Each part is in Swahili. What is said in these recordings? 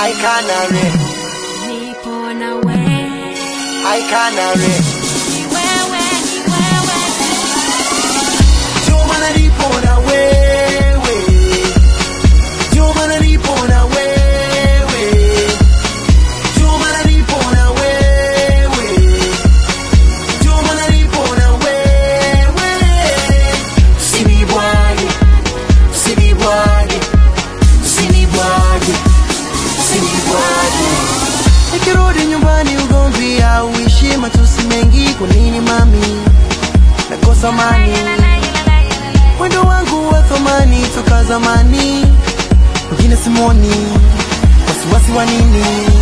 I canary, nipo na wewe I canary. ni wewe ni wewe Ndio maana nipo na wewe, ndio maana nipo na wewe, ndio maana nipo na wewe, ndio maana nipo na wewe. Usinibwage, usinibwage, usinibwage, usinibwage. Nikirudi nyumbani ugomvi au ishi matusi mengi, kwa nini mami nakosa amani? Mwendo wangu wa thamani toka zamani, wengine simoni, wasiwasi wa nini?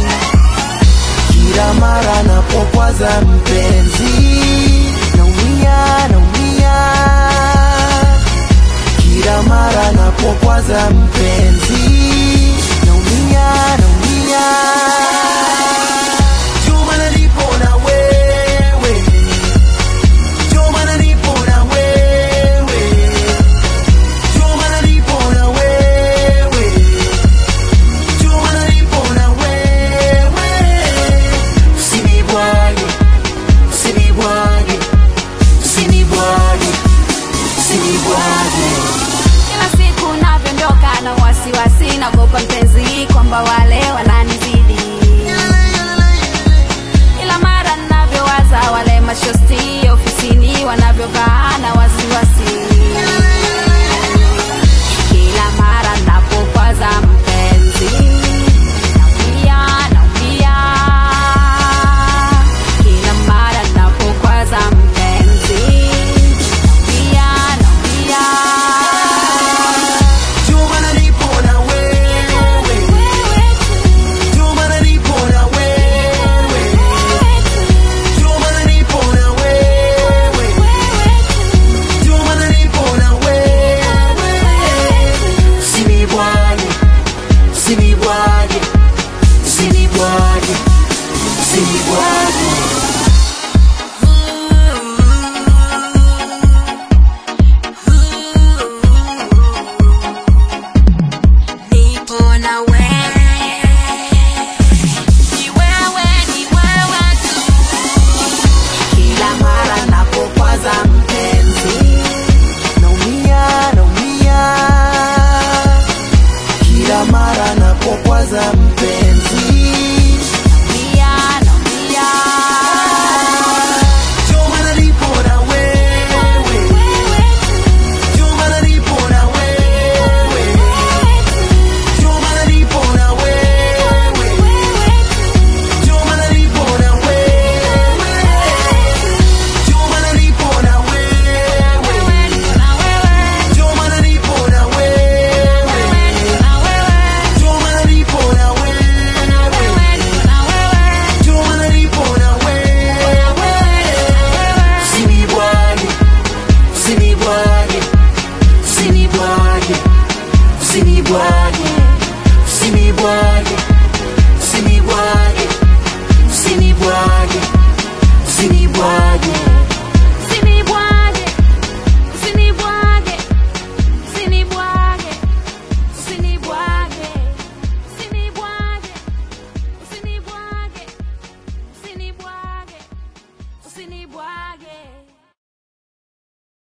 Kila mara napokwaza mpenzi, naumia, naumia. Kila mara napokwaza mpenzi, naumia, naumia. Juma nalipo na wewe, Juma nalipo na wewe, Juma nalipo na wewe, Juma nalipo na wewe. Usinibwage, usinibwage, usinibwage, usinibwage. kila siku navyoondoka na wasiwasi naogopa mpenzi kwamba wale wananizidi ila mara navyowaza wale mashosti ofisini wanavyovaa na wasiwasi kila mara napokwaza mpenzi naumia naumia kila mara napokwaza mpenzi naumia naumia Juma nalipo na wewe, Juma nalipo na wewe, Juma nalipo na wewe, Juma nalipo na wewe. Usinibwage, usinibwage, usinibwage, usinibwage. Nipo na wewe. Ni wewe, ni wewe tu. Kila mara napokwaza mpenzi, naumia, naumia. Kila mara napokwaza mpenzi, Naumia, naumia. Juma nalipo na wewe, Juma nalipo na wewe, Juma nalipo na wewe, Juma nalipo na wewe, Juma nalipo na wewe, Juma nalipo na wewe, Juma nalipo na wewe, Juma nalipo na wewe. Usinibwage, usinibwage, usinibwage, usinibwage, usinibwage, usinibwage, usinibwage, usinibwage. Usinibwage, usinibwage, usinibwage, usinibwage, usinibwage, usinibwage, usinibwage, usinibwage.